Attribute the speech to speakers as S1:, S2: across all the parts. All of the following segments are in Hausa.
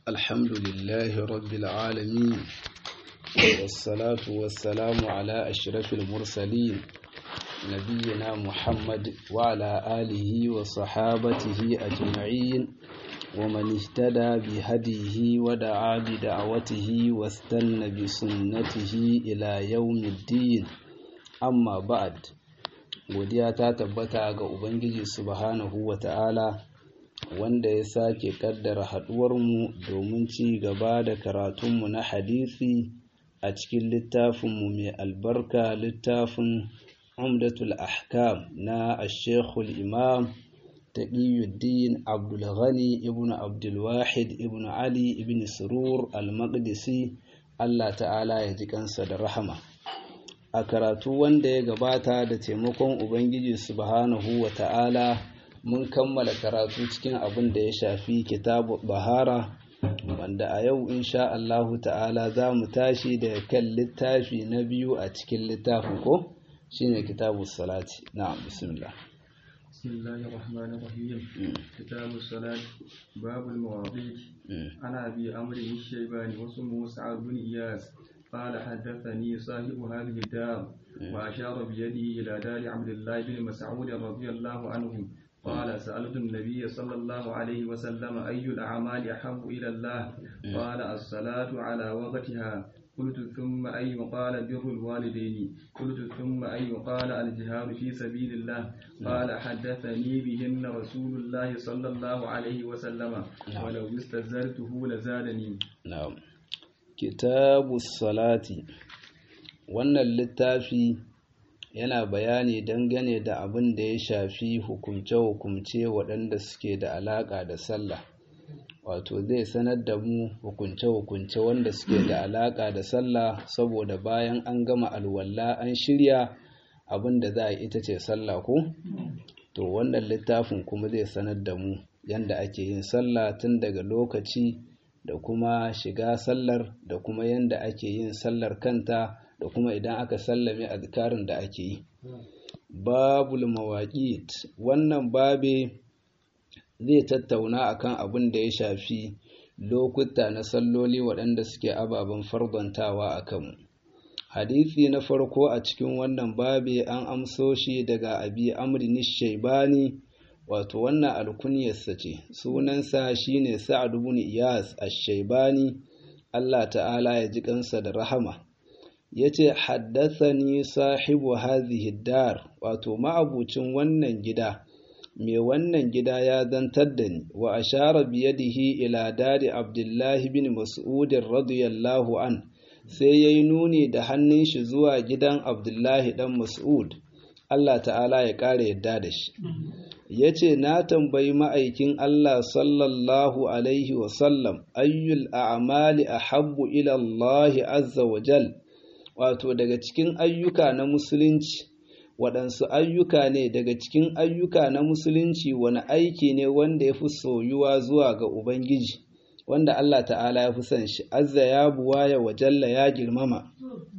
S1: الحمد لله رب العالمين والصلاة والسلام على أشرف المرسلين نبينا محمد وعلى آله وصحابته أجمعين ومن اهتدى بهديه ودعا بدعوته واستنى بسنته إلى يوم الدين أما بعد godiya ta tabbata ga Ubangiji subhanahu wa ta'ala wanda ya sake kaddara haɗuwarmu domin ci gaba da karatunmu na hadisi a cikin littafinmu mai albarka littafin umdatul ahkam na ashekul imam taqiyuddin abdulghani ibn abdulwahid ibn ali ibn surur al-maqdisi allah ta'ala ya ji kansa da rahama a karatu wanda ya gabata da taimakon ubangiji subhanahu wa ta'ala mun kammala karatu cikin abin da ya shafi kitabu bahara wanda a yau insha Allahu ta'ala za mu tashi da kan littafi na biyu a cikin littafin ko shine kitabu salati na'am bismillah
S2: بسم الله الرحمن الرحيم كتاب الصلاة باب المواضيع أنا أبي أمر الشيباني واسمه سعد بن إياس قال حدثني صاحب هذه الدار وأشار بيده إلى دار عبد الله بن مسعود رضي الله عنه قال سألت النبي صلى الله عليه وسلم أي الأعمال أحب إلى الله قال الصلاة على وقتها قلت ثم أي قال بر الوالدين قلت ثم أي قال الجهاد في سبيل الله قال حدثني بهن رسول الله صلى الله عليه وسلم ولو استزرته لزادني
S1: na'am kitabu salati wannan littafi yana bayani dangane da abin da ya shafi hukumce-hukumce waɗanda suke da alaƙa da sallah wato zai sanar da mu hukunce-hukunce wanda suke da alaƙa da sallah saboda bayan an gama alwala an shirya abin da za a ita ce sallah ko to wannan littafin kuma zai sanar da mu yanda ake yin sallah tun daga lokaci da kuma shiga sallar da kuma yanda ake yin sallar kanta da kuma idan aka sallame azkarin da ake yi babul mawaqit wannan babe zai tattauna akan abin da ya shafi lokuta na salloli waɗanda suke ababen farbantawa a kanmu hadisi na farko a cikin wannan babe an amso shi daga abi amri shaibani wato wannan alkunyarsa ce sunansa shine sa'ad ibn iyas ash-shaybani Allah ta'ala ya ji kansa da rahama yace haddathani sahibu hadhihi dar wato ma'abucin wannan gida me wannan gida ya zantar da ni wa ashara bi yadihi ila dari abdullah ibn mas'ud radiyallahu an sai yayi nuni da hannun shi zuwa gidan abdullahi dan mas'ud Allah ta'ala ya kare yadda da shi ya ce na tambayi ma'aikin Allah sallallahu Alaihi wasallam ayyul a'amali a habbu ilallahi azza wa jal wato daga cikin ayyuka na musulunci waɗansu ayyuka ne daga cikin ayyuka na musulunci wani aiki ne wanda ya fi soyuwa zuwa ga Ubangiji wanda Allah ta'ala ya fi son shi azza ya buwaya wa jalla ya girmama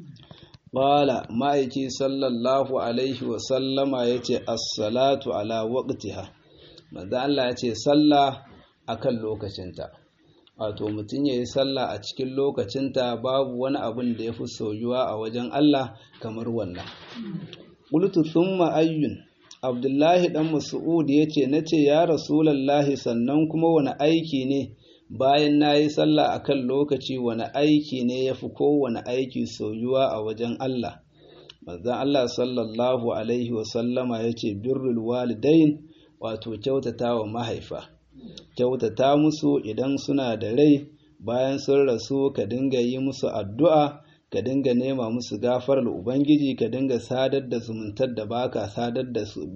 S1: Ƙwala ma'aiki sallallahu Alaihi wasallama ya ce, Assalatu ala waƙtiha, maza Allah ya ce, Sallah a kan lokacinta. Wato, mutum ya yi sallah a cikin lokacinta babu wani abin da ya fi soyuwa a wajen Allah kamar wannan. Ƙultu sun ma'ayyun, Abdullahi ɗan Mas'ud ya ce, Na ce, Ya Rasulallahi sannan kuma wani aiki ne. bayan na yi sallah a kan lokaci wani aiki ne ya fi kowane aiki soyuwa a wajen Allah. Manzan Allah sallallahu Alaihi wasallama ya ce, Birrul walidain wato kyautata wa mahaifa, kyautata musu idan suna da rai bayan sun rasu ka dinga yi musu addu'a, ka dinga nema musu gafarar Ubangiji, ka dinga sadar da zumuntar da baka sadar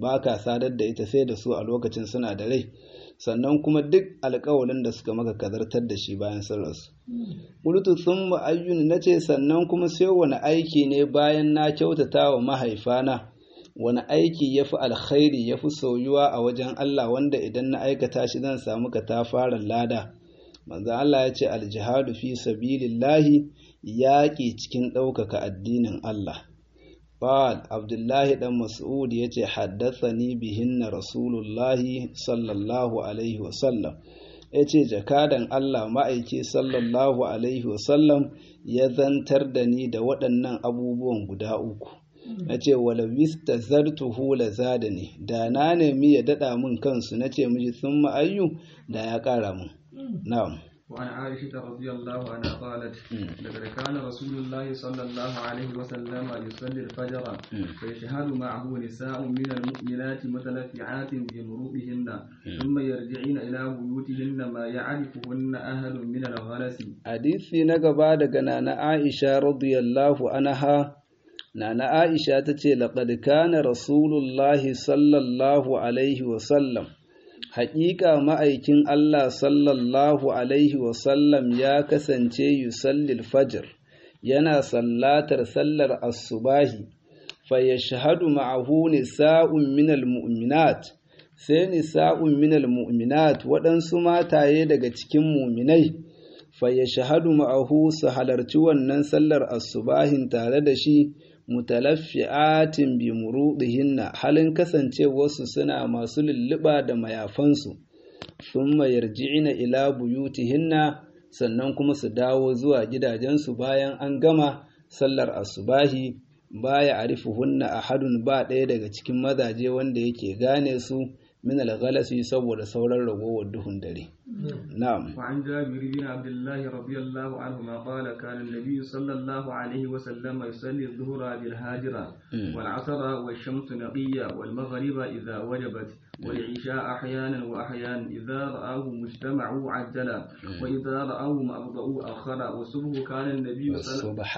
S1: da ita sai da su a lokacin suna da rai. sannan kuma duk alkawalin da suka maka kazartar da shi bayan sun rasu. Ƙulutu sun ma'ayyun na ce sannan kuma sai wani aiki ne bayan na kyautata wa mahaifana, wani aiki ya fi alkhairi ya fi soyuwa a wajen Allah wanda idan na aikata shi zan samu ka ta fara lada. Manzan Allah ya ce aljihadu fi sabilillahi yaƙi cikin ɗaukaka addinin Allah. قال عبد الله بن مسعود يتي حدثني بهن رسول الله صلى الله عليه وسلم ya ce jakadan Allah ma'aiki sallallahu alaihi wasallam ya zantar da ni da waɗannan abubuwan guda uku na ce wala wista zartuhu la zada ne da na nemi ya daɗa min kansu na ce miji sun ma'ayyu da ya ƙara min na'am
S2: وعن عائشة رضي الله عنها قالت لقد كان رسول الله صلى الله عليه وسلم يصلي الفجر فيشهد معه نساء من المؤمنات متلفعات بمروئهن ثم يرجعين إلى بيوتهن ما يعرفهن أهل من الغلس
S1: حديثي نقبا دقنا عائشة رضي الله عنها Nana Aisha ta ce, Laƙad kana Rasulullahi sallallahu Alaihi wasallam, haƙiƙa ma'aikin Allah sallallahu Alaihi wasallam ya kasance yusallil fajr, yana sallatar sallar asubahi, fa ya shahadu ma'ahu nisa'un minal mu'minat, sai nisa'un minal mu'minat waɗansu mataye daga cikin muminai, fa ya shahadu ma'ahu su halarci wannan sallar asubahin tare da shi. mutalaffi'atin bi murudihinna halin kasancewarsu suna masu lulluɓa da mayafansu thumma yarji'ina ila buyutihinna sannan kuma su dawo zuwa gidajensu bayan an gama sallar asubahi baya arifuhunna ahadun ba ɗaya daga cikin mazaje wanda yake gane su min al-ghalasi saboda sauran ragowar duhun dare na'am
S2: وعن جابر بن عبد الله رضي الله عنهما قال كان النبي صلى الله عليه وسلم يصلي الظهر بالهاجرة والعصر والشمس نقية والمغرب إذا وجبت والعشاء أحيانا وأحيانا إذا رآه مجتمع عجل وإذا رآه أبطأوا أخر والصبح كان النبي صلى
S1: والصبح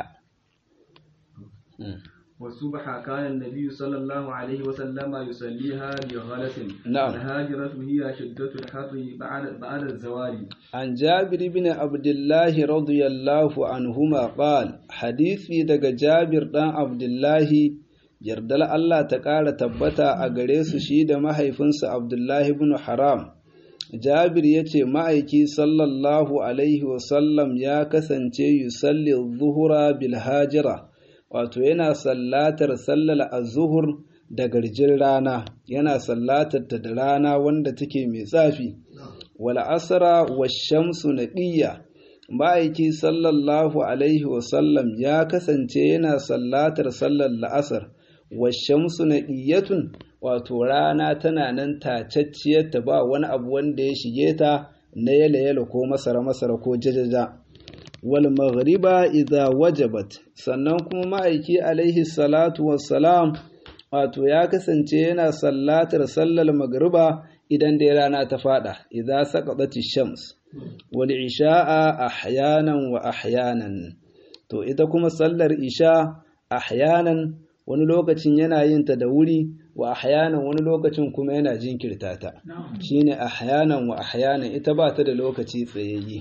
S2: والصبح كان النبي صلى الله عليه وسلم يصليها بغلس
S1: نعم.
S2: الهاجرة هي شدة الحر بعد بعد الزوال
S1: عن جابر بن عبد الله رضي الله عنهما قال حديثي daga Jabir dan Abdullahi yardal Allah ta ƙara tabbata a gare su shi da mahaifinsa Abdullahi ibn Haram Jabir ya ce ma'aiki sallallahu alaihi wasallam ya kasance yusalli zuhura bil hajira wato yana sallatar sallar azuhur da garjin rana yana sallatar ta da rana wanda take mai tsafi wal asra washamsu naqiyya ma'aiki sallallahu alaihi wasallam ya kasance yana sallatar sallar la'asar washamsu naqiyatun wato rana tana nan tacacciyar ta ba wani abu wanda ya shige ta na yala yala ko masara masara ko jajaja wal maghriba idza wajabat sannan kuma ma'aiki alaihi salatu wassalam wato ya kasance yana sallatar sallar magriba idan dai rana ta fada idza saqatati shams wal isha'a ahyanan wa ahyanan to ita kuma sallar isha ahyanan wani lokacin yana yin ta da wuri wa ahyanan wani lokacin kuma yana jinkirta ta shine ahyanan wa ahyanan ita ba ta da lokaci tsayayye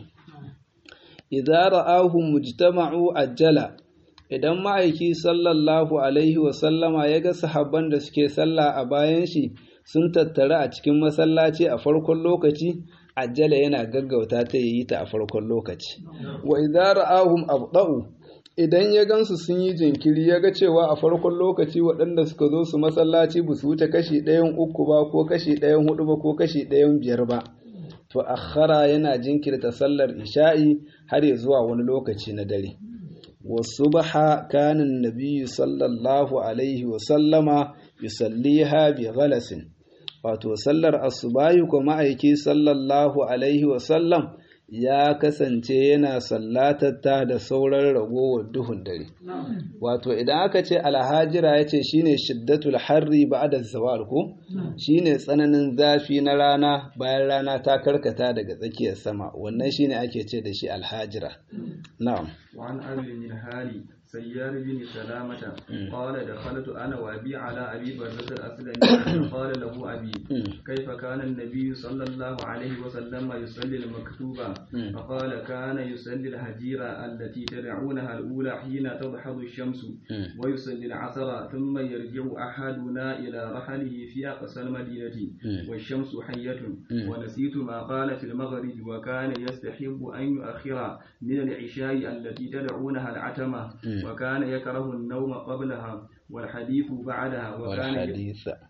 S1: idza ra'ahu mujtama'u ajjala idan ma'aiki sallallahu alaihi wa sallama ya ga sahabban da suke sallah a bayan shi sun tattara a cikin masallaci a farkon lokaci ajjala yana gaggauta ta yi ta a farkon lokaci wa idza ra'ahum abda'u idan ya gansu sun yi jinkiri ya ga cewa a farkon lokaci waɗanda suka zo su masallaci ba su wuce kashi ɗayan uku ba ko kashi ɗayan hudu ba ko kashi ɗayan biyar ba to akhara yana jinkirta sallar isha'i har ya zuwa wani lokaci na dare wasu baha kanin nabiyyu sallallahu alaihi wa sallama yusalliha bi ghalasin wato sallar asubahi ko ma'aiki sallallahu alaihi wa sallam ya kasance yana sallatatta da sauran ragowar duhun dare wato idan aka ce alhajira ya ce shine shiddatul harri ba'da zawal ko shine tsananin zafi na rana bayan rana ta karkata daga tsakiyar sama wannan shine ake ce da shi alhajira na'am
S2: وعن أبي الهالي سيار بن سلامة قال دخلت أنا وأبي على أبي بردة الأسلمي قال له أبي كيف كان النبي صلى الله عليه وسلم يصلي المكتوبة فقال كان يصلي الهجيرة التي تدعونها الأولى حين تضحض الشمس ويصلي العصر ثم يرجع أحدنا إلى رحله في أقصى المدينة والشمس حية ونسيت ما قال في المغرب وكان يستحب أن يؤخر من العشاء التي تدعونها العتمة وكان يكره النوم قبلها والحديث بعدها وكان
S1: والحديث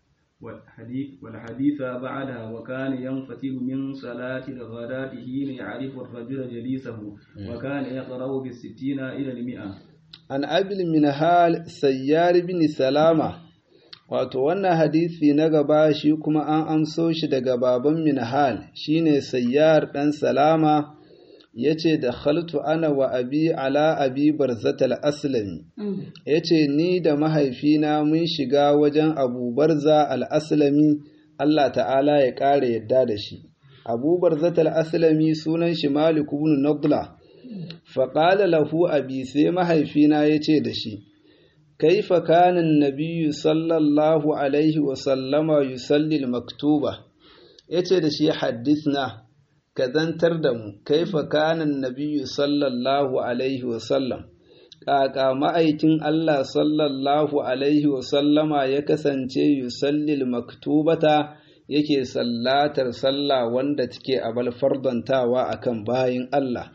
S2: والحديث والحديث بعدها وكان ينفتل من صلاة الغداة حين يعرف الرجل جليسه وكان يقرأ بالستين إلى المئة
S1: an abil minhal sayyar bin salama wato wannan hadisi na gaba shi kuma an amso shi daga baban minhal shine sayyar dan salama yace da khaltu ana wa abi ala abi barzatal aslami yace ni da mahaifina mun shiga wajen abu barza al aslami Allah ta'ala ya ƙara yadda da shi abu barzatal aslami sunan shi malik ibn nadla faƙala lahu abi sai mahaifina ya ce da shi kaifa kanin nabiyu sallallahu alaihi wasallama yusallil maktuba ya ce da shi haddisna ka zantar da mu kaifa kanin nabiyu sallallahu alaihi wasallam ƙaƙa ma'aikin Allah sallallahu alaihi wasallama ya kasance yusallil maktubata yake sallatar sallah wanda take abal fardantawa akan bayin Allah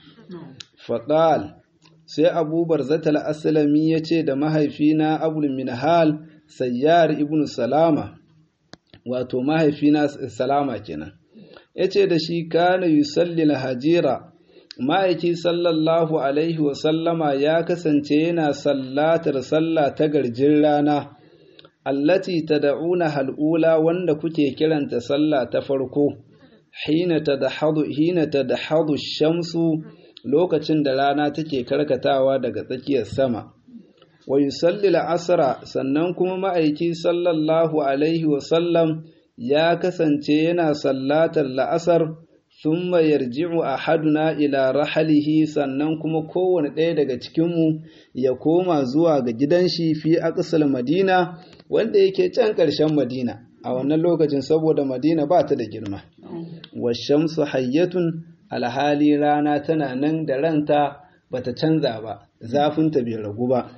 S1: faƙal sai abubar zatal asalami ya ce da mahaifina abul minhal sayyar ibn salama wato mahaifina salama kenan ya ce da shi kana yusalli hajira ma'aiki sallallahu alaihi wasallama ya kasance yana sallatar sallah ta garjin rana allati tad'una hal'ula wanda kuke kiranta sallah ta farko hina tadhadu hina tadhadu shamsu lokacin da rana take karkatawa daga tsakiyar sama wa yusalli asra sannan kuma ma'aiki sallallahu alaihi wasallam ya kasance yana sallatar la'asar thumma yarji'u ahaduna ila rahalihi sannan kuma kowane ɗaya daga cikinmu ya koma zuwa ga gidan shi fi aqsal madina wanda yake can ƙarshen madina a wannan lokacin saboda madina ba ta da girma wa shamsu hayyatun alhali rana tana nan da ranta bata canza ba zafinta bai ragu ba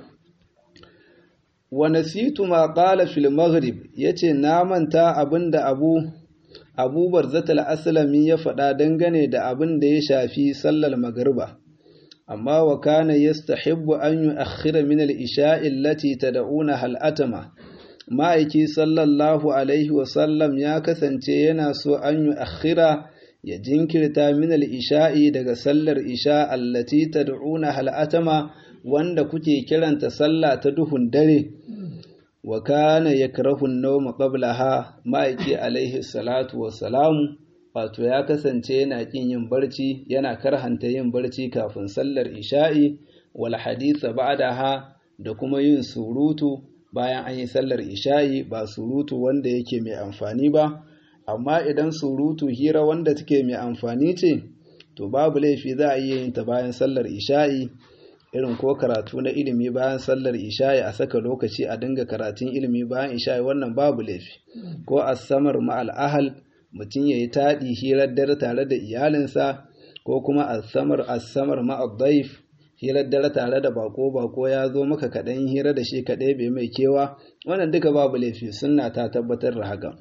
S1: wa nasitu ma qala fil maghrib yace na manta abinda abu Abu Barzatal Aslami ya faɗa dangane da abin da ya shafi sallar magriba amma wa kana yastahibbu an yu'akhkhira min al-isha'i allati tad'una hal atama ma'aiki sallallahu alaihi wa sallam ya kasance yana so an yu'akhkhira ya jinkirta min al-isha'i daga sallar isha allati tad'una hal atama wanda kuke kiranta sallah ta duhun dare wa kana yakrahu an-nawm qablaha ma'aiki alaihi salatu wa salam wato ya kasance yana kin yin barci yana karhanta yin barci kafin sallar isha'i wal haditha ba'daha da kuma yin surutu bayan an yi sallar isha'i ba surutu wanda yake mai amfani ba amma idan surutu hira wanda take mai amfani ce to babu laifi za a iya yin ta bayan sallar isha'i irin ko karatu na ilimi bayan sallar isha'i a saka lokaci a dinga karatun ilimi bayan isha'i wannan babu laifi ko asamar ma'al ahal mutum ya yi taɗi hirar dare tare da iyalinsa ko kuma asamar asamar ma'al daif hirar dare tare da bako bako ya zo maka kaɗan hira da shi kaɗai bai mai kewa wannan duka babu laifi sunna ta tabbatar da haka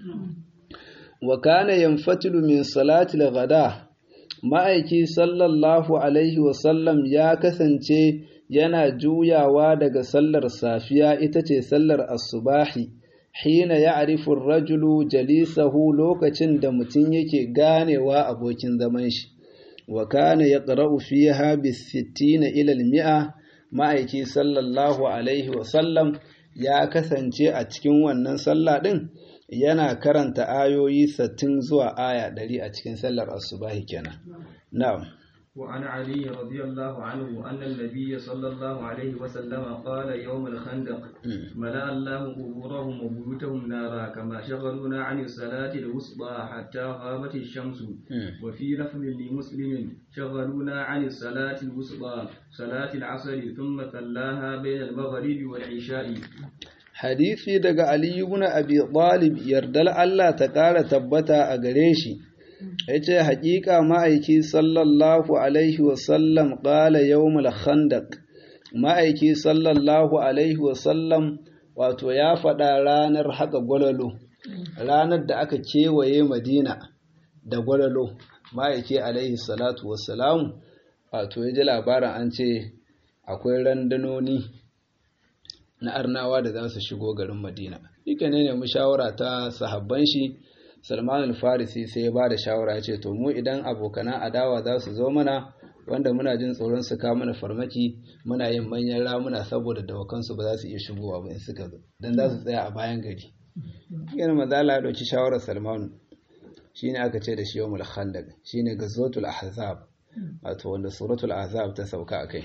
S1: wa kana yanfatilu min salatil ghada ma'aiki sallallahu alaihi wasallam ya kasance yana juyawa daga sallar safiya ita ce sallar asubahi hina ya arifin rajulu jalisahu lokacin da mutum yake ganewa abokin zaman shi wa kana ya ƙara'u fiha bisittina ilal mi'a ma'aiki sallallahu alaihi wasallam ya kasance a cikin wannan sallah ɗin yana karanta ayoyi sattin zuwa aya ɗari a cikin sallar asubahi kenan na'am
S2: وعن علي رضي الله عنه أن النبي صلى الله عليه وسلم قال يوم الخندق ملأ الله قبورهم وبيوتهم نارا كما شغلونا عن الصلاة الوسطى حتى غابت الشمس وفي لفظ لمسلم شغلونا عن الصلاة الوسطى صلاة العصر ثم تلاها بين المغرب والعشاء
S1: hadisi daga Ali ibn Abi Talib yardal Allah ta ƙara tabbata a gare shi yace haƙiƙa ma'aiki sallallahu alaihi wa sallam qala yawmul khandaq ma'aiki sallallahu alaihi wa sallam wato ya faɗa ranar haka gwalalo ranar da aka kewaye Madina da gwalalo ma'aiki alaihi salatu wassalam wato ya ji labarin an ce akwai randanoni na arnawa da za su shigo garin madina shi ke ne nemi shawara ta sahabban shi salman al-farisi sai ya ba da shawara ya ce to mu idan abokanan adawa za su zo mana wanda muna jin tsoron su kawo mana farmaki muna yin manyan ramuna saboda dawakansu ba za su iya shigowa ba in suka zo dan za su tsaya a bayan gari yana mazala ya ɗauki shawarar salmanu shine aka ce da shi yawmul khandaq shine gazwatul ahzab wato wanda suratul ahzab ta sauka akai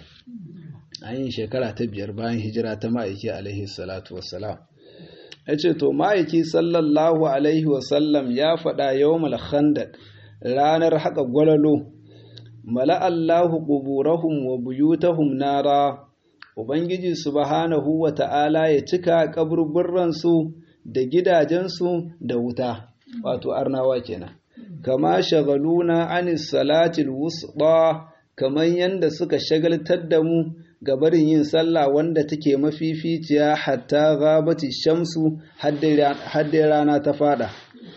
S1: an yi shekara ta biyar bayan hijira ta ma'aiki alaihi salatu wassalam yace to ma'aiki sallallahu alaihi wasallam ya faɗa yawmul khandaq ranar haka gwalalo mala'allahu quburahum wa buyutahum nara ubangiji subhanahu wa ta'ala ya cika kaburburransu da gidajensu da wuta wato arnawa kenan kama shagaluna anis salatil wusda kaman yanda suka shagaltar da mu ga barin yin sallah wanda take mafificiya hatta ghabati shamsu hadda rana ta fada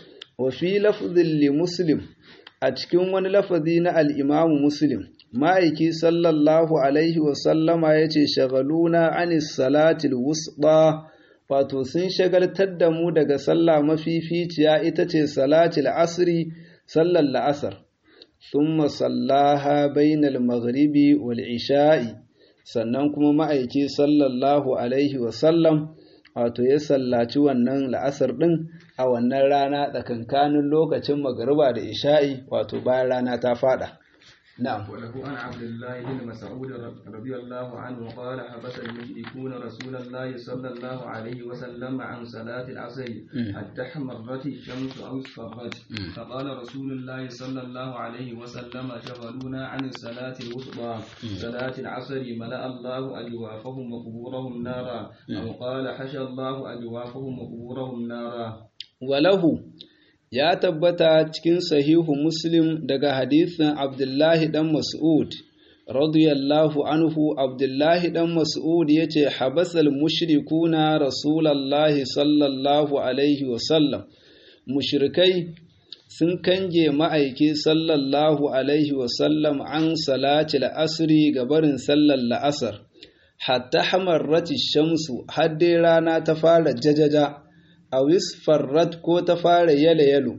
S1: wa fi lafzin li muslim a cikin wani lafazi na al-imamu muslim ma'aiki sallallahu alaihi wa sallama yace shagaluna anis salatil wusda wato sun shagaltar da mu daga sallah mafificiya ita ce salatul asri sallar la'asar thumma sallaha bainal maghribi wal isha'i sannan kuma ma'aiki sallallahu alaihi wasallam wato ya sallaci wannan la'asar din a wannan rana tsakankanin lokacin magariba da isha'i wato bayan rana ta fada نعم
S2: وله عن عبد الله بن مسعود رضي الله عنه قال حبس المشركون رسول الله صلى الله عليه وسلم عن صلاة العصر حتى احمرت الشمس أو اصفرت فقال رسول الله صلى الله عليه وسلم شغلونا عن الصلاة الوسطى صلاة العصر ملأ الله أجوافهم وقبورهم نارا أو قال حشى الله أجوافهم وقبورهم نارا
S1: وله ya tabbata cikin sahihu muslim daga hadisin abdullahi dan mas'ud radiyallahu anhu abdullahi dan mas'ud yace habasal mushrikuna rasulallahi sallallahu alaihi wasallam mushrikai sun kange ma'aiki sallallahu alaihi wasallam an salatil asri ga barin sallar la'asar hatta hamarrati shamsu har dai rana ta fara jajaja a wisfarrat ko ta fara yalo-yalo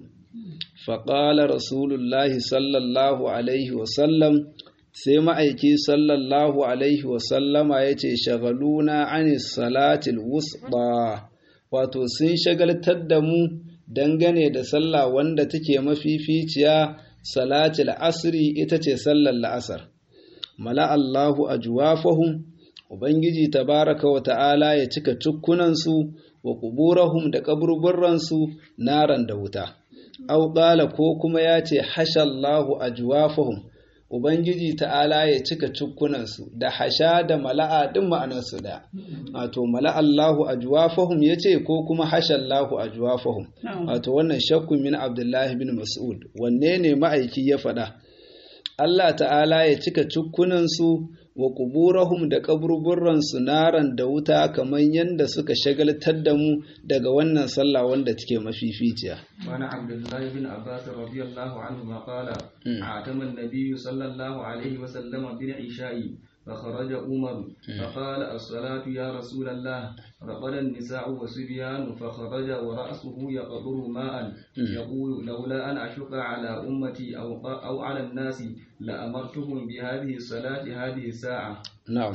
S1: faƙala rasulullahi sallallahu alaihi wasallam sai ma'aiki sallallahu alaihi wasallama ya ce shagaluna anis salatil wusɗa wato sun shagaltar da mu dangane da sallah wanda take mafificiya salatil asri ita ce sallar la'asar mala Allahu ajwafahum ubangiji tabaraka wa ta'ala ya cika cukkunansu wa kuburahum da kaburburransu naran da wuta aw qala ko kuma ya ce hashallahu ajwafahum ubangiji ta'ala ya cika cukkunansu da hasha da mala'a din ma'anarsu da wato mala'allahu ajwafahum yace ko kuma hashallahu ajwafahum wato wannan shakku min abdullahi bin mas'ud wanne ne ma'aiki ya faɗa Allah ta'ala ya cika cukkunansu wa kuburahum da kaburburansu naran da wuta kamar yadda suka shagaltar da mu daga wannan sallah wanda take mafificiya.
S2: Wani Abdullahi bin Abbas radiyallahu anhu ma qala atama an-nabiy sallallahu alaihi wa sallam bil isha'i فخرج عمر فقال الصلاة يا رسول الله رقد النساء وصبيان فخرج ورأسه يقطر ماء يقول لولا أن أشق على أمتي أو, أو على الناس لأمرتهم بهذه الصلاة هذه الساعة
S1: نعم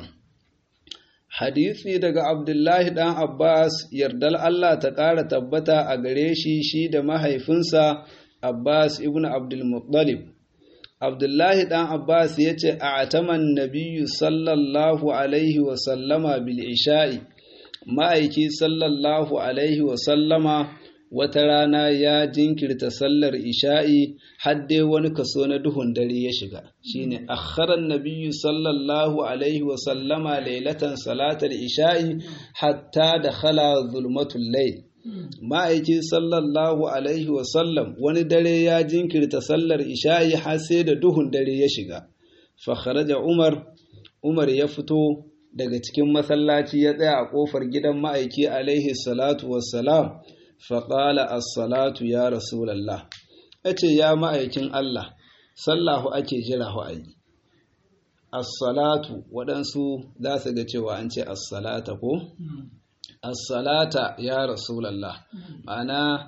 S1: hadisi daga Abdullahi ɗan Abbas yardal Allah ta ƙara tabbata a gare shi shi da mahaifinsa Abbas ibn Abdul Muttalib Abdullahi ɗan Abbas ya ce a ataman nabiyu sallallahu alaihi wasallama bil isha'i ma'aiki sallallahu alaihi wasallama wata rana ya jinkirta sallar isha'i hadde wani kaso na duhun dare ya shiga shine akharan nabiyyu sallallahu alaihi wasallama lailatan salatar isha'i hatta da khala zulmatul layl ma'aiki sallallahu alaihi wasallam wani dare ya jinkirta sallar isha'i har sai da duhun dare ya shiga fakharaja umar umar ya fito daga cikin masallaci ya tsaya a kofar gidan ma'aiki alaihi salatu wassalam faƙala as-salatu ya rasulallah yace ya ma'aikin Allah sallahu ake jira hu ayi as-salatu waɗansu za su ga cewa an ce as-salata ko as-salata ya rasulullah ma'ana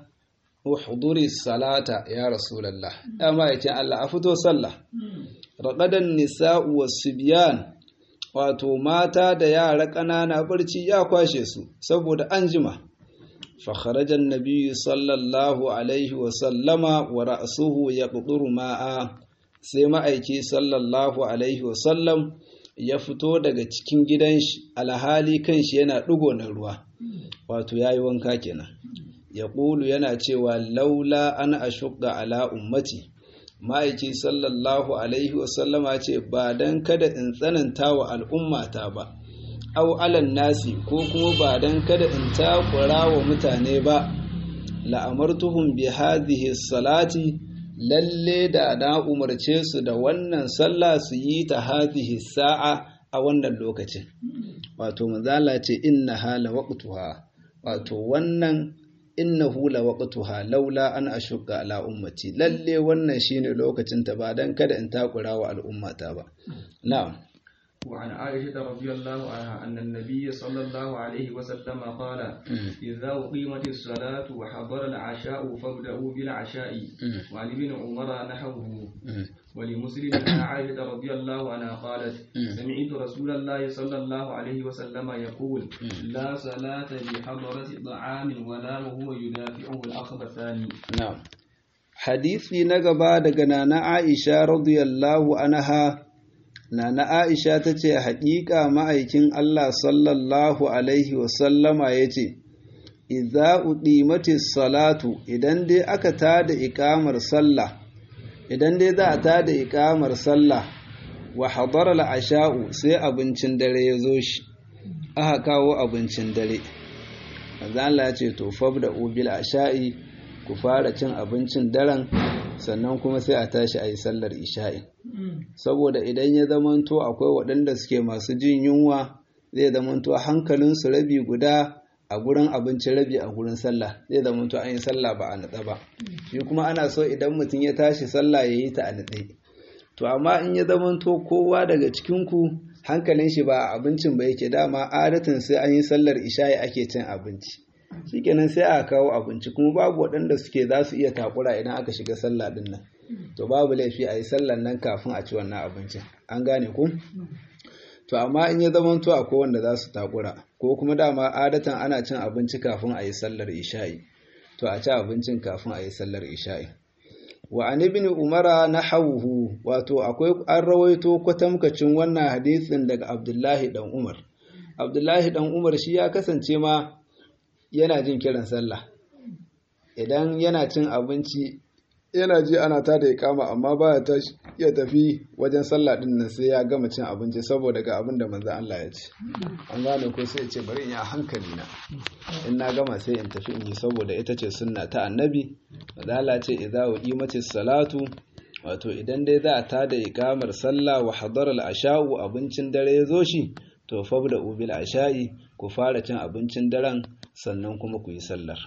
S1: uhduri salata ya rasulullah dama yake Allah a fito sallah raqadan nisa'u was-sibyan wato mata da yara ƙanana barci ya kwashe su saboda an jima فخرج النبي صلى الله عليه وسلم ورأسه يقطر ماء sai ma'aiki sallallahu alaihi wasallam ya fito daga cikin gidan shi alhali kan shi yana ɗigo na ruwa wato ya yi wanka kenan ya ƙulu yana cewa laula an ashugga ala ummati ma'aiki sallallahu alaihi wasallama ce ba don kada in tsananta wa al'ummata ba au alan nasi ko kuma ba don kada in takura wa mutane ba la'amartuhum bi hadhihi salati lalle da na umarce su da wannan sallah su yi ta hadhihi sa'a a wannan lokacin wato manzala ce inna hala waqtuha wato wannan innahu la waqtuha laula an ashqa ala ummati lalle wannan shine lokacin ta ba dan kada in takura wa al'ummata ba na'am
S2: وعن عائشة رضي الله عنها أن النبي صلى الله عليه وسلم قال إذا أقيمت الصلاة وحضر العشاء فابدأوا بالعشاء وعن ابن عمر نحوه ولمسلم عن عائشة رضي الله عنها قالت سمعت رسول الله صلى الله عليه وسلم يقول لا صلاة بحضرة طعام ولا وهو يدافعه الأخبثان
S1: نعم حديثي نقبا دقنا عائشة رضي الله عنها Nana Aisha ta ce, Haƙiƙa ma'aikin Allah sallallahu Alaihi wasallama ya ce, Iza uɗimatis salatu idan dai aka tada iƙamar sallah, idan dai za a tada iƙamar sallah, wa hadar asha'u sai abincin dare ya zo shi, aka kawo abincin dare. Allah ya ce, To, fab da ubil asha'i, ku fara cin abincin daren, sannan kuma sai a tashi a yi sallar isha'i. saboda idan ya zamanto akwai waɗanda suke masu jin yunwa zai zamanto hankalinsu rabi guda a gurin abinci rabi a gurin sallah zai zamanto an yi sallah ba a natsa ba shi kuma ana so idan mutum ya tashi sallah ya yi ta a natse to amma in ya zamanto kowa daga cikinku hankalin shi ba a abincin ba yake dama adatin sai an yi sallar isha'i ake cin abinci shikenan sai a kawo abinci kuma babu waɗanda suke za su iya takura idan aka shiga sallah din nan to babu laifi a yi sallan nan kafin a ci wannan abincin an gane ku to amma in ya zama to akwai wanda za su takura ko kuma dama adatan ana cin abinci kafin a yi sallar isha'i to a ci abincin kafin a yi sallar isha'i wa an ibn umara na hauhu wato akwai an rawaito kwatamkacin wannan hadisin daga abdullahi dan umar abdullahi dan umar shi ya kasance ma yana jin kiran sallah idan yana cin abinci yana ji ana ta da kama amma ba ya tafi wajen sallah din nan sai ya gama cin abinci saboda ga abin da manzo Allah ya ce an gane ko sai ya ce bari in yi hankali na in na gama sai in tafi in yi saboda ita ce sunna ta annabi manzo Allah ce idza uqimati salatu wato idan dai za a ta da ikamar sallah wa hadara al-asha'u abincin dare ya zo shi to fabda ubil asha'i ku fara cin abincin daren sannan kuma ku yi sallar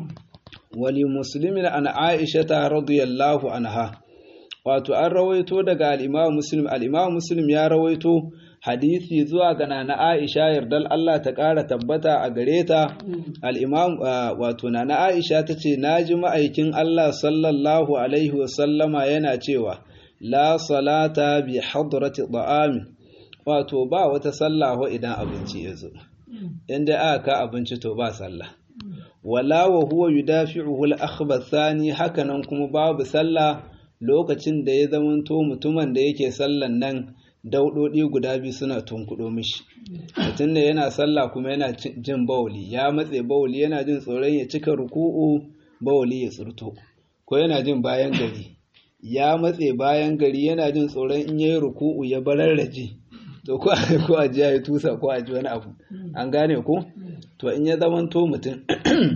S1: wali muslimin an aisha ta radiyallahu anha wato an rawaito daga al-imam muslim al-imam muslim ya rawaito hadisi zuwa ga nana aisha yardal Allah ta ƙara tabbata a gare ta al-imam wato nana aisha tace naji ma'aikin Allah sallallahu alaihi wa sallama yana cewa la salata bi hadrati ta'amin wato ba wata sallah idan abinci ya zo inda aka ka abinci to ba sallah wala wa huwa yudafi'uhu al-akhbathani hakanan kuma babu sallah lokacin da ya zamanto mutumin da yake sallan nan daudodi guda biyu suna tunkudo mishi mutum da yana sallah kuma yana jin bawli ya matse bawli yana jin tsoron ya cika ruku'u bawli ya tsurto ko yana jin bayan gari ya matse bayan gari yana jin tsoron in yayi ruku'u ya bararraje to ko ko a ji ya tusa ko a ji wani abu an gane ko to in ya zamanto mutum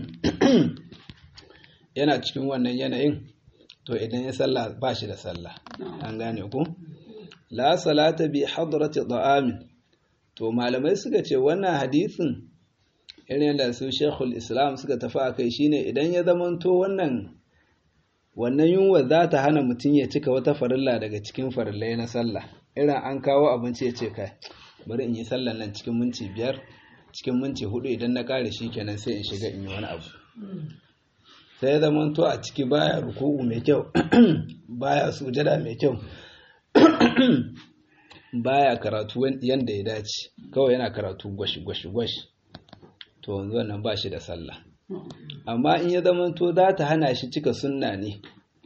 S1: yana cikin wannan yanayin to idan ya sallah ba shi da sallah an gane ku la salata bi hadrati da'amin to malamai suka ce wannan hadisin irin da su shekul islam suka tafi a kai shine idan ya zamanto wannan wannan yunwa za ta hana mutum ya cika wata farilla daga cikin farillai na sallah irin an kawo abinci ya ce kai bari in yi sallan nan cikin minti biyar cikin minti hudu idan na kare shi kenan sai in shiga in yi wani abu sai ya zama to a ciki baya ruku'u mai kyau baya sujada mai kyau baya karatu yanda ya dace kawai yana karatu gwashi gwashi gwashi to wanzu wannan ba shi da sallah amma in ya zama to za ta hana shi cika sunna ne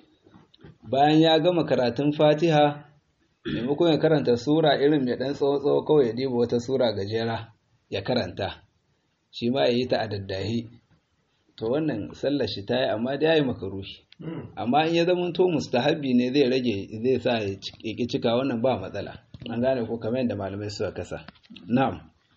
S1: bayan ya gama karatun fatiha maimakon ya karanta sura irin mai ɗan tsawo-tsawo kawai ya diba wata sura gajera ya karanta shi ma ya yi ta a daddahi to wannan sallar shi ta yi amma da ya yi makaruhi amma in ya zama to mustahabi ne zai rage zai sa ya ƙi cika wannan ba matsala an gane ko kamar yadda malamai suka kasa na'am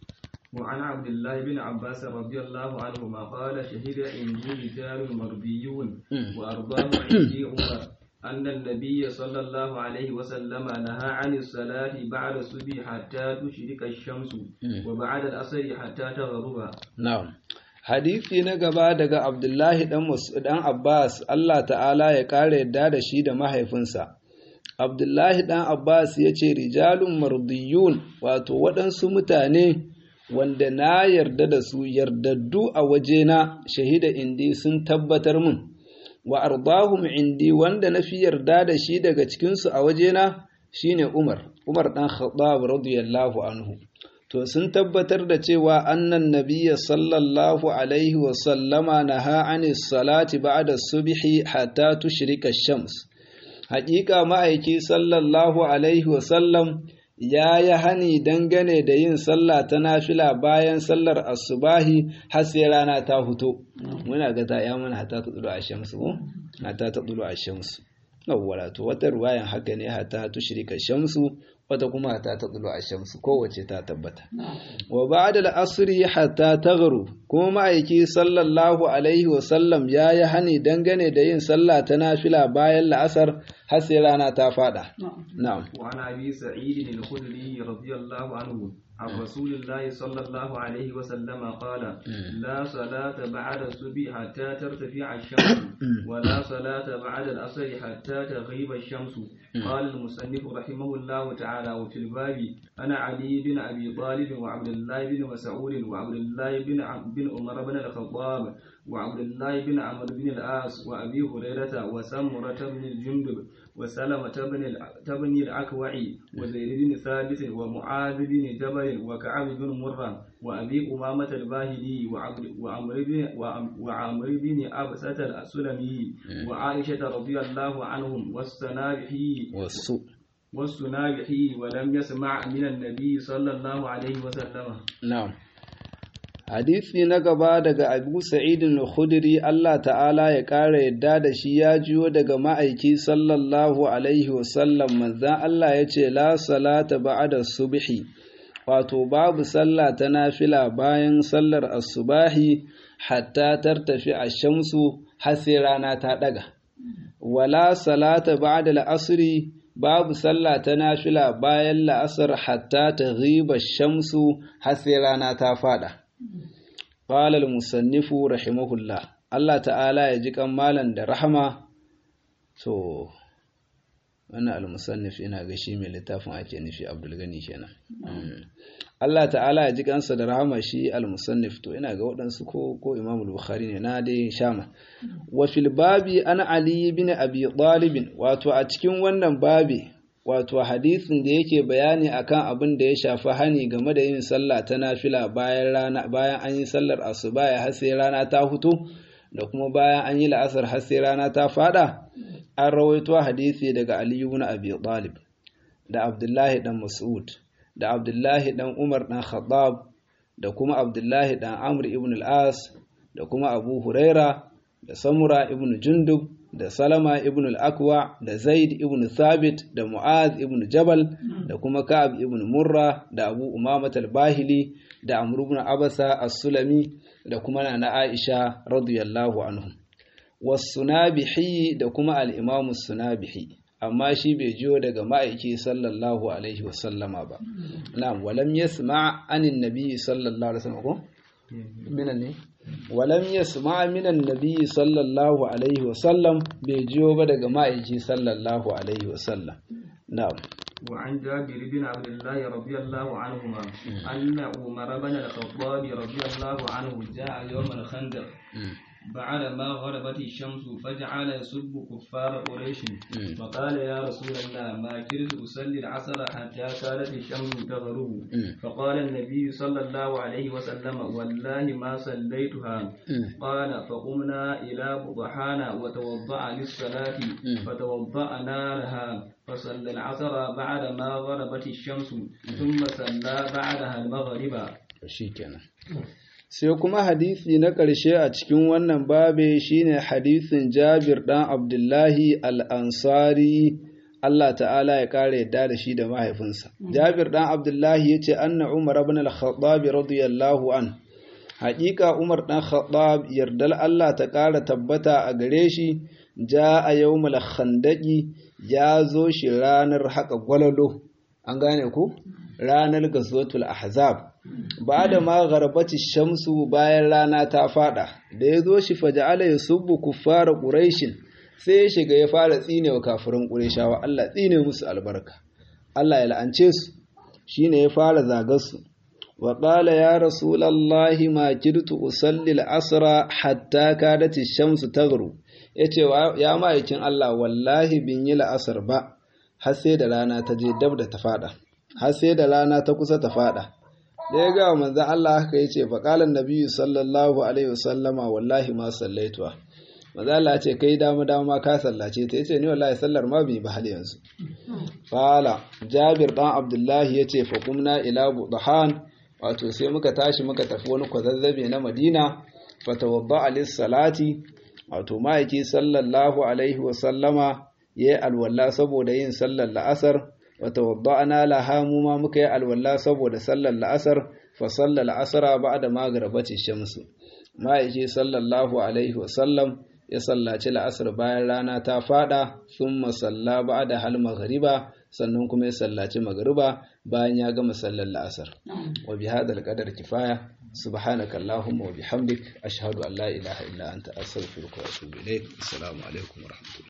S2: وعن عبد الله بن عباس رضي الله عنهما قال شهد عندي رجال مرضيون وأرضاه عندي عمر أن النبي صلى الله عليه وسلم نهى عن الصلاة بعد الصبح حتى تشرق الشمس وبعد العصر حتى تغرب
S1: نعم hadisi na gaba daga Abdullahi dan dan Abbas Allah ta'ala ya kare yadda da shi da mahaifinsa Abdullahi dan Abbas ya ce rijalun mardiyun wato waɗansu mutane wanda na yarda da su yardaddu a wajena shahida indi sun tabbatar min wa ardahum indi wanda na fi yarda da shi daga cikinsu a wajena shine Umar Umar dan Khattab radiyallahu anhu to sun tabbatar da cewa annan nabiyya sallallahu alaihi wa sallama naha anis salati ba'da subhi hatta tushrika shams haƙiƙa ma'aiki sallallahu alaihi wa sallam ya yi hani dangane da yin sallah ta nafila bayan sallar asubahi har sai rana ta fito muna ga ta ya mana hatta ta tsulu a shamsu ko hatta ta tsulu a shamsu yawwa to wata ruwayan haka ne hatta tushrika shamsu wata kuma hatta ta tsulu a shamsu kowace ta tabbata wa ba'da al-asri hatta taghru kuma ma'aiki sallallahu alaihi wa sallam ya yi hani dangane da yin sallah ta nafila bayan la'asar har sai rana ta fada na'am
S2: wa ana abi sa'id al-khudri radiyallahu anhu عن رسول الله صلى الله عليه وسلم قال لا صلاة بعد الصبح حتى ترتفع الشمس ولا صلاة بعد العصر حتى تغيب الشمس قال المصنف رحمه الله تعالى وفي الباب أنا علي بن أبي طالب وعبد الله بن مسعود وعبد الله بن بن عمر بن الخطاب وعبد الله بن عمرو بن العاص وأبي هريرة وسمرة بن الجندب وسلمة بن بن الأكوع وزيد بن ثابت ومعاذ بن جبل وكعب بن مرة وأبي أمامة الباهلي وعمر بن وعمر بن أبسة السلمي وعائشة رضي الله عنهم والسنابحي
S1: والسوء
S2: والسنابحي ولم يسمع من النبي صلى الله عليه وسلم
S1: نعم hadisi na gaba daga abu sa'idin al-khudri Allah ta'ala ya ƙara yadda da shi ya jiyo daga ma'aiki sallallahu alaihi wasallam manzan Allah ya ce la salata ba'da subhi wato babu sallah ta nafila bayan sallar asubahi hatta tartafi a shamsu har sai rana ta ɗaga wala salata ba'da al-asri babu sallah ta nafila bayan la'asar hatta ta ghiba shamsu har sai rana ta fada qala al-musannif rahimahullah Allah ta'ala ya ji kan malan da rahama to wannan al-musannif ina ga shi mai littafin ake nufi Abdul Gani kenan Allah ta'ala ya ji kansa da rahama shi al-musannif to ina ga waɗansu ko ko Imam al-Bukhari ne na dai shama wa fil babi ana Ali ibn Abi Talib wato a cikin wannan babi wato hadisin da yake bayani akan abin da ya shafi hani game da yin sallah ta nafila bayan rana bayan an yi sallar asuba ya har sai rana ta fito da kuma bayan an yi la'asar har sai rana ta fada an rawaito hadisi daga Ali ibn Abi Talib da Abdullahi dan Mas'ud da Abdullahi dan Umar dan Khattab da kuma Abdullahi dan Amr ibn al-As da kuma Abu Huraira da Samura ibn Jundub da Salama ibn al-Akwa da Zaid ibn Thabit da Mu'az ibn Jabal da kuma Ka'ab ibn Murra da Abu Umama al-Bahili da Amr ibn Abasa as-Sulami da kuma Nana Aisha radiyallahu anhum was-Sunabihi da kuma al-Imam as-Sunabihi amma shi bai jiyo daga ma'aiki sallallahu alaihi wasallama ba na'am walam yasma anin nabi sallallahu alaihi wasallam ko minan ne walam yasma minan nabi sallallahu alaihi wasallam bai jiyo ba daga ma'aiki sallallahu alaihi wasallam na'am
S2: وعن جابر بن عبد الله رضي الله عنهما أن عمر بن الخطاب رضي الله عنه جاء يوم الخندق بعد ما غربت الشمس فجعل يسب كفار قريش فقال يا رسول الله ما كرت أصلي العصر حتى كانت الشمس تغرب فقال النبي صلى الله عليه وسلم والله ما صليتها قال فقمنا إلى بطحانا وتوضأ للصلاة فتوضأنا لها فصلى العصر بعد ما غربت الشمس ثم صلى بعدها المغرب
S1: shikenan sai kuma hadisi na ƙarshe a cikin wannan babe shine hadisin Jabir ɗan Abdullahi al-Ansari Allah ta'ala ya ƙara yadda da shi da mahaifinsa Jabir ɗan Abdullahi ya ce anna Umar ibn al-Khattab radiyallahu an haƙiƙa Umar ɗan Khattab yardal Allah ta ƙara tabbata a gare shi ja a yawmul khandaqi ya zo shi ranar haƙa gwalalo an gane ku ranar gazwatul ahzab ba da ma garbati shamsu bayan rana ta fada da ya zo shi faja'ala ya subbu kuffara quraishin sai ya shiga ya fara tsine wa kafirin qurayshawa Allah tsine musu albarka Allah ya la'ance su shine ya fara zagar su wa qala ya rasulullahi ma kirtu usalli al-asra hatta kadat ash-shamsu taghru yace ya ma'aikin Allah wallahi bin yi la'asar ba har sai da rana ta je dab da ta fada har sai da rana ta kusa ta fada da ya gawa manzan Allah haka ya ce faƙalar nabiyu sallallahu alaihi wasallama wallahi ma sallaituwa manzan Allah ce kai dama dama ka sallace ta yace ni wallahi sallar ma bai ba hal yanzu fala jabir dan abdullahi ya ce faƙumna ila budahan wato sai muka tashi muka tafi wani kwazazzabe na madina fatawadda alis salati wato ma'aiki sallallahu alaihi wasallama ya yi alwala saboda yin sallar la'asar وتوضأنا لها مما مكي الولا سبود صلى العصر فصلى العصر بعد ما غربت الشمس ما يجي صلى الله عليه وسلم ya sallaci la'asar bayan rana ta fada sun masalla ba da hal maghriba sannan kuma ya sallaci maghriba bayan ya gama sallar la'asar wa bi hadal qadar kifaya subhanaka allahumma wa bihamdik ashhadu an la ilaha illa anta astaghfiruka wa atubu ilaik assalamu alaikum wa rahmatullahi